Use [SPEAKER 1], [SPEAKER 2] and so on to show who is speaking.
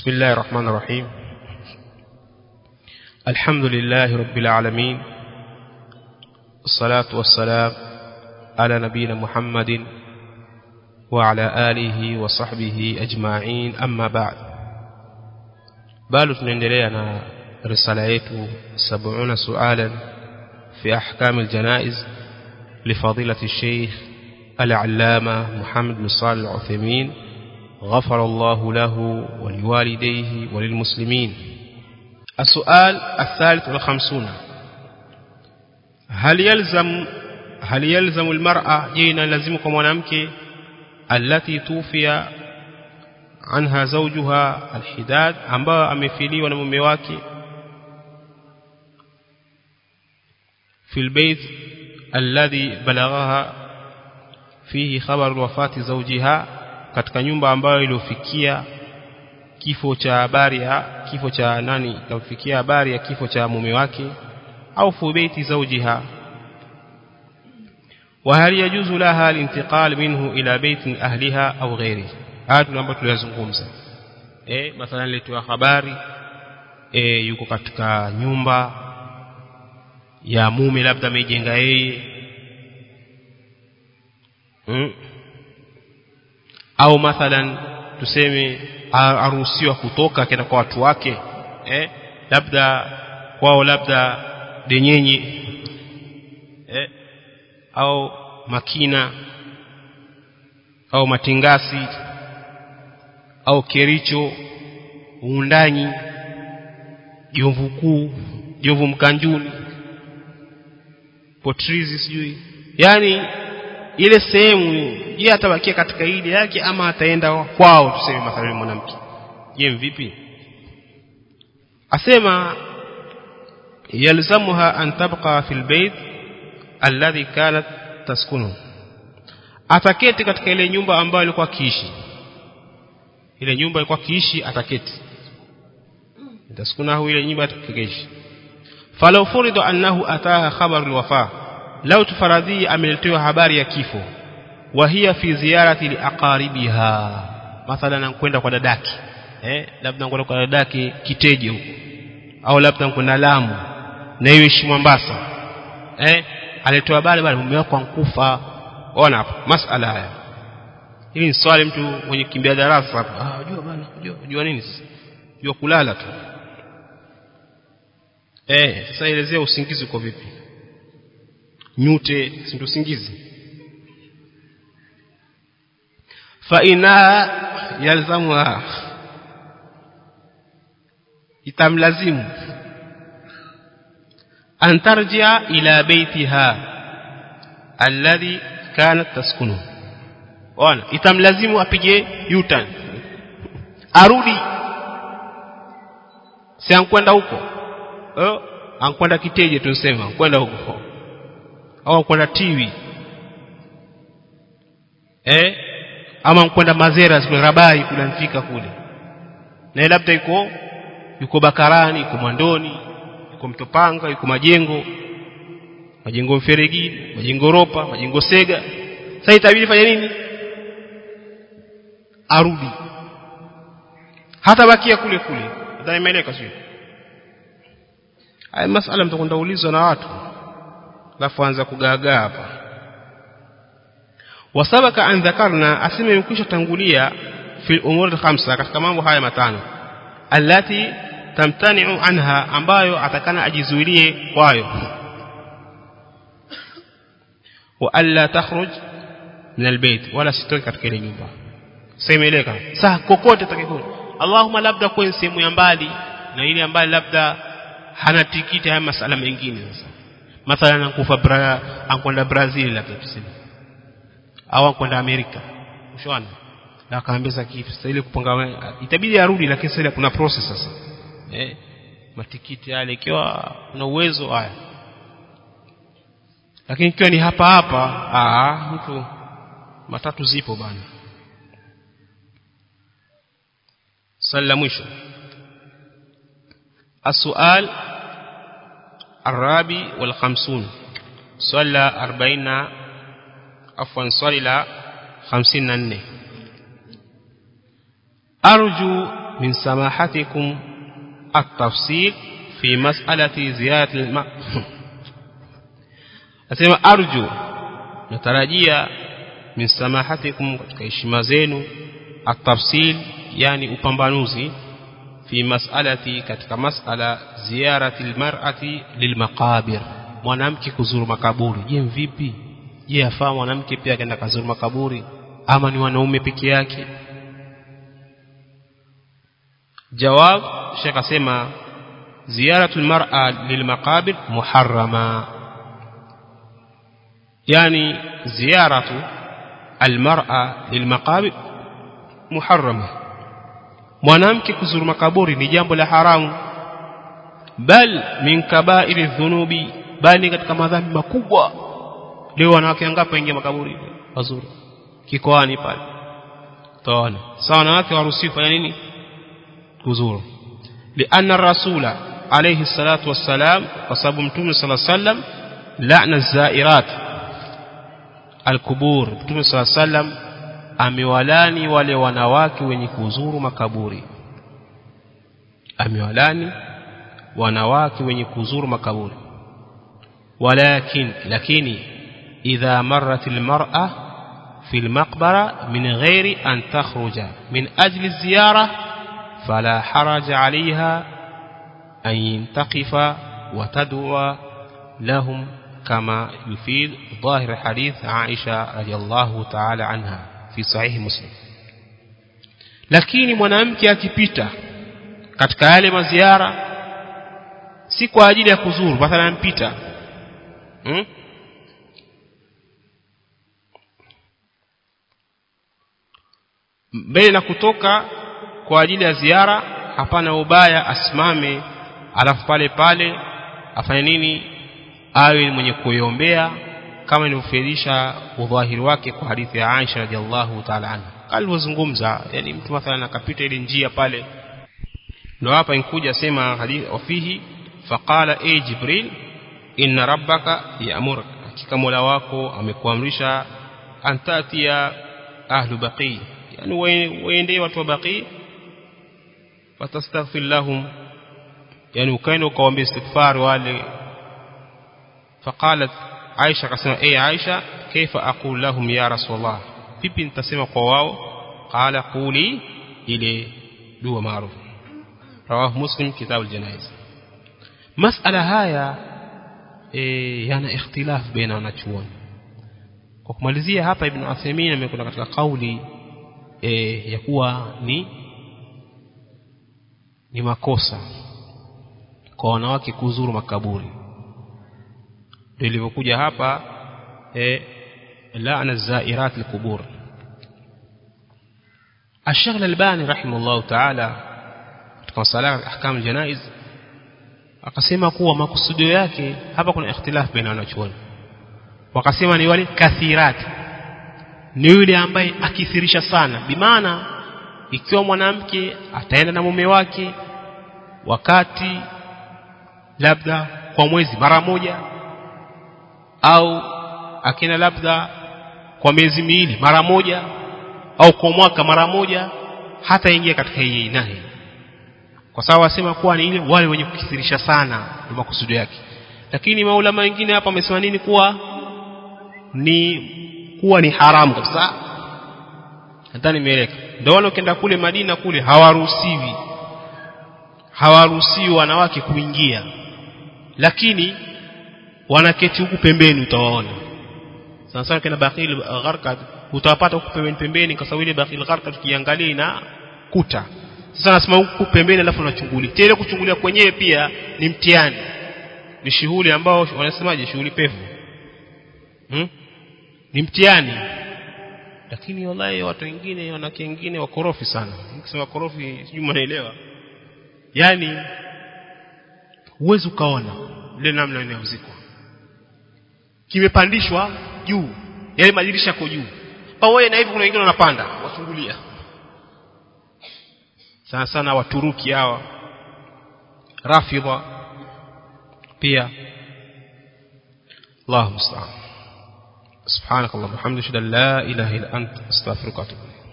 [SPEAKER 1] بسم الله الرحمن الرحيم الحمد لله رب العالمين الصلاة والسلام على نبينا محمد وعلى آله وصحبه أجمعين أما بعد bado tunaendelea na risala yetu 70 sualan fi ahkam aljanaiz لفضيلة الشيخ العلامة محمد بن صالح العثيمين غفر الله له ولوالديه وللمسلمين السؤال الثالث والخمسون هل يلزم هل يلزم المرأة جينا لازمكم mwanamke التي توفي عنها زوجها الحداد ambayo amefiliwa na mume wake في البيت الذي بلغها فيه خبر وفاة زوجها katika nyumba ambayo iliyofikia kifo cha habari ya kifo cha nani ikafikia habari ya kifo cha mume wake au fi baiti zawjiha وهل يجوز لها الانتقال منه إلى بيت أهلها أو غيره haya tunaomba tuliyazungumza eh mathalan letewa habari eh yuko katika nyumba ya mume labda amejenga yeye hmm? au mathalan tuseme aruhusiwa kutoka akaenda kwa watu wake eh labda kwao labda denyenyi eh au makina au matingasi au kericho uundanyi jomvu kuu jomvu mkanjuni potrizi sijui yani ile sehemu je atabakia katika ile yake ama ataenda kwao tuseme mathalan mwanamke je vipi asema yalzamuha an tabqa fil bayt alladhi kanat taskunu ataketi katika ile nyumba ambayo alikuwa kiishi ile nyumba ilikuwa kiishi ataketi taskunahu ile nyumba atakeishi falau furidu annahu ataha khabar alwafa lau tufaradhi ameletewa habari ya kifo wa hiya fi ziyarati liaqaribiha mathalan kwenda kwa dadaki eh labda kwenda kwa dadaki kiteje huko au labda kwenda Lamu na hiyo ishi Mombasa eh alitoa habari bali mume wako ankufa ona hapo masala haya hili ni swali mtu mwenye kimbia darasa hapa ah unajua bana unajua unajua nini sasa unajua kulala tu eh sasa elezea usingizi uko vipi nyute si usingizi fa ina yalzamuha itamlazimu an tarjia ila baitiha alladhi kanat taskunu ona itamlazimu apige yutan arudi si ankwenda huko eh ankwenda kiteje tunasema kwenda huko au ankwenda tiwi eh ama ankwenda mazera kule rabai kule mfika kule na labda yuko yuko bakarani yuko mwandoni yuko mtopanga yuko majengo majengo mferegi majengo ropa majengo sega sasa itabidi fanya nini arudi hata bakia kule kule nadhani imeeleka sio haya masala mtakwenda ulizwa na watu alafu anza kugaagaa hapa wasabaka an dhakarna asema imekwisha tangulia fi umur khamsa katika mambo haya matano allati tamtani'u anha ambayo atakana ajizuilie kwayo wa alla takhruj min albayt wala sitoki katika ile nyumba semeleka saa kokote atakayekuwa Allahumma labda kwa sehemu ya mbali na ile ambayo labda hana tikiti haya masala mengine sasa mathalan ankufa bra ankwenda Brazil labda tuseme au ankwenda Amerika ushaona na akaambia kifu sasa ile kupanga itabidi arudi lakini sasa kuna process sasa eh matikiti yale ikiwa kuna uwezo haya lakini ikiwa ni hapa hapa aa mtu matatu zipo bana swali la mwisho السؤال الرابع والخمسون swali la 40 afwan swali la 54 arju min samahatikum at-tafsil fi mas'alati ziyarati al asema arju natarajia min samahatikum katika heshima zenu at-tafsil yani upambanuzi fi mas'alati katika mas'ala ziyarati al-mar'ati lilmaqabir mwanamke kuzuru makaburi je vipi je afaa mwanamke pia akaenda kazuru makaburi ama ni wanaume peke yake jawab shekh asema ziyaratu almar'a lilmaqabir muharrama yani ziyaratu almar'a lilmaqabir muharrama mwanamke kuzuru makaburi ni jambo la haramu bal min kaba'iri dhunubi bali katika madhambi makubwa leo wanawake wangapi waingia makaburi wazuri kikoani pale taona sawa wanawake waruhusiwi kufanya nini kuzuru لأن الرسول عليه الصلاة والسلام وصاب متوم صلى الله عليه وسلم لعن الزائرات الكبور متوم صلى الله عليه وسلم amewalani wale wanawake wenye kuzuru makaburi amewalani wanawake wenye kuzuru makaburi walakin lakini idha marrat almar'a fi almaqbara min ghairi an takhruja min ajli ziyara fala haraja 'alayha an taqifa wa tad'a lahum kama yufid ظاهر حديث عائشة رضي الله تعالى عنها في صحيح مسلم lakini mwanamke akipita katika yale maziara si kwa ajili ya kuzuru mathalan mpita hmm? mbele na kutoka kwa ajili ya ziara hapana ubaya asimame alafu pale pale afanye nini awe mwenye kuiombea kama ilivyofirisha udhahiri wake kwa hadithi ya Aisha radhiallahu ta'ala anha alivyozungumza yani mtu mathalan akapita ile njia pale ndio hapa inkuja sema hadithi wafihi faqala e jibril inna rabbaka ya'mur hakika mola wako amekuamrisha antatia ahlu baqi yani waende watu wa baqi watastaghfir lahum yani ukaenda ukawaambia istighfar wale faqalat Aisha akasema eh Aisha kaifa aqul lahum ya rasulullah vipi nitasema kwa wao qala quli ile dua maarufu rawahu muslim kitab aljanaiz masala haya e, yana ikhtilaf baina wanachuoni kwa kumalizia hapa ibn Uthaymeen amekwenda katika kauli e, ya kuwa ni ni makosa kwa wanawake kuzuru makaburi ndio ilivyokuja hapa eh laana zairat alqubur الشيخ الألباني رحمه الله تعالى katika masala ahkam janaiz akasema kuwa makusudio yake hapa kuna ikhtilaf baina wanachuoni wakasema ni wale kathirat ni yule ambaye akithirisha sana bimaana ikiwa mwanamke ataenda na mume wake wakati labda kwa mwezi mara moja au akina labda kwa miezi miwili mara moja au kwa mwaka mara moja hata ingia katika hii nahi kwa sababu wasema kuwa ni ile wale wenye kukithirisha sana ndio makusudi yake lakini maulama wengine hapa wamesema nini kuwa ni kuwa ni haramu kabisa nadhani nimeeleka ndio wale ukienda kule Madina kule hawaruhusiwi hawaruhusiwi wanawake kuingia lakini wanaketi huku pembeni utawaona sana sana kina Baqil Gharqad utawapata huku pembeni pembeni kwa sababu ile Baqil Gharqad tukiangalia ina kuta sasa nasema huku pembeni alafu unachungulia tena kuchungulia kwenyewe pia ni mtihani ni shughuli ambao wanasemaje shughuli pevu hmm? ni mtihani lakini wallahi watu wengine wanawake wengine wakorofi sana nikisema korofi sijui mnaelewa yani uwezi ukaona ile namna inayozikwa kimepandishwa juu yale madirisha yako juu pamoja na hivi kuna wengine wanapanda wachungulia sana sana waturuki hawa rafidha pia Allahu musta'an سبحانك اللهم وبحمدك اشهد ان لا اله الا انت استغفرك واتوب اليك